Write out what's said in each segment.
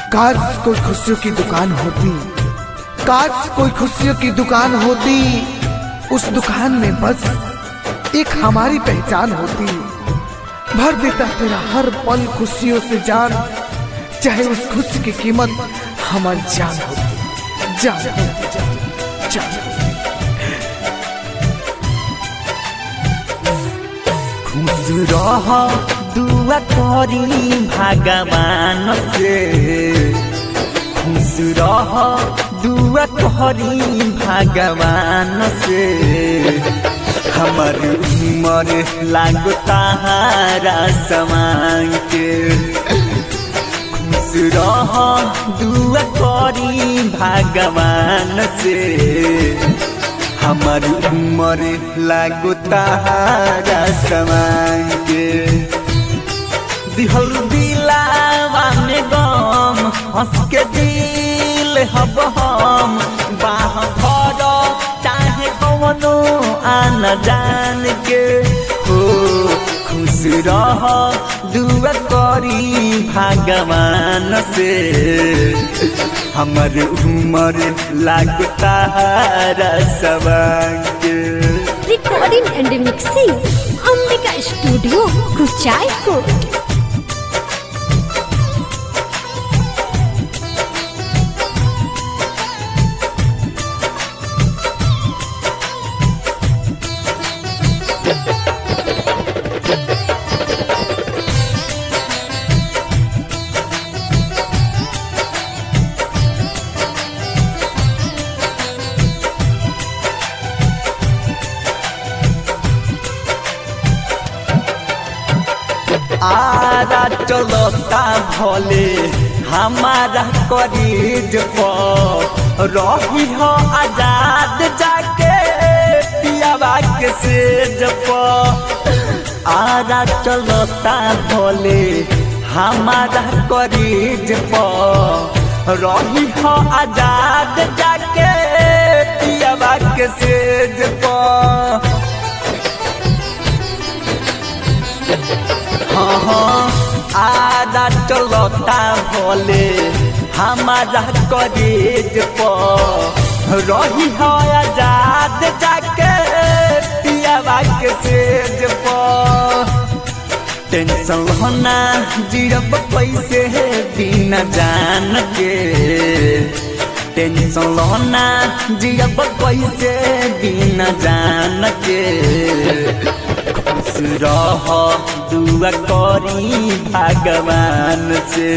काश कोई खुशियों की दुकान होती काश कोई खुशियों की दुकान होती उस दुकान में बस एक हमारी पहचान होती भर देता तेरा हर पल खुशियों से जान चाहे उस खुशी की कीमत हमारी जान होती जान जान, जान। खुश रह दुआ करी भगवान से खुश रह दुआ करी भगवान से हमर उमर लागो तारा समान के खुश रह दुआ करी भगवान से हमर उमर लागो तारा समान के दिहल दिलावा में गम हंस के दिल हब हम बाह भर चाहे कवनो आन जान के हो खुश रह दुआ करी भगवान से हमर उमर लागता सवान के recording and mixing Ambika Studio Kuchaikot Ara चलता भले हमारा करीज पर रही हो आजाद जाके पियावा के सेज पर आरा चलता भले हमारा करीज पर रही हो आजाद जाके पियावा के सेज पर हाँ हाँ आदा चलता भोले हमारा करेज पर रही हो आजाद जाके पियावा के सेज पर टेंशन होना जीरब पैसे बिना जान के टेंशन होना जीरब पैसे बिना जान के खुश रह दुआ करी भगवान से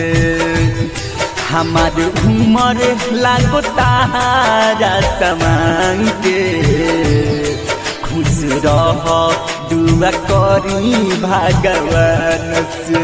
हमार उमर लागो तारा समान के खुश रह दुआ करी भगवान से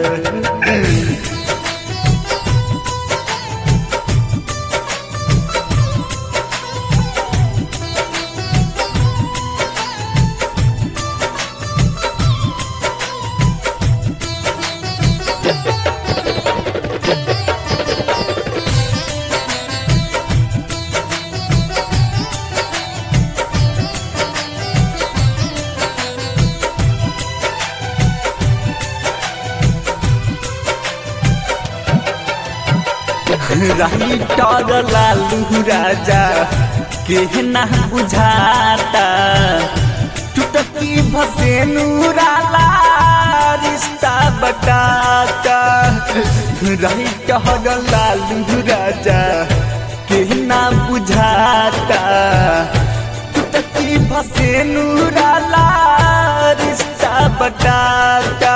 रही टॉर लालू राजा के ना बुझाता टुटकी भसेनु राला रिश्ता बताता रही टॉर लालू राजा के ना बुझाता टुटकी भसेनु राला रिश्ता बताता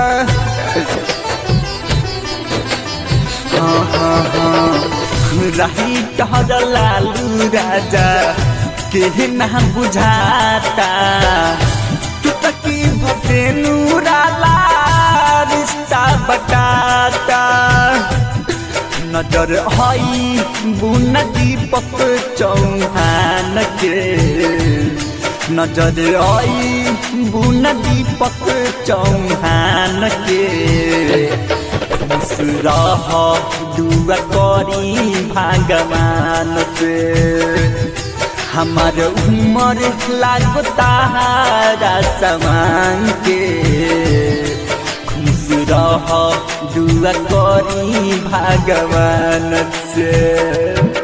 रही टहर लालू राजा के ना बुझाता तू तकी भसेनु राला रिश्ता बताता नजर हई बुन दीपक चौहान के नजर आई बुन दीपक चौहान के खुश रह दुआ करी भगवान से हमार उमर लागो तारा समान के खुश रह दुआ करी भगवान से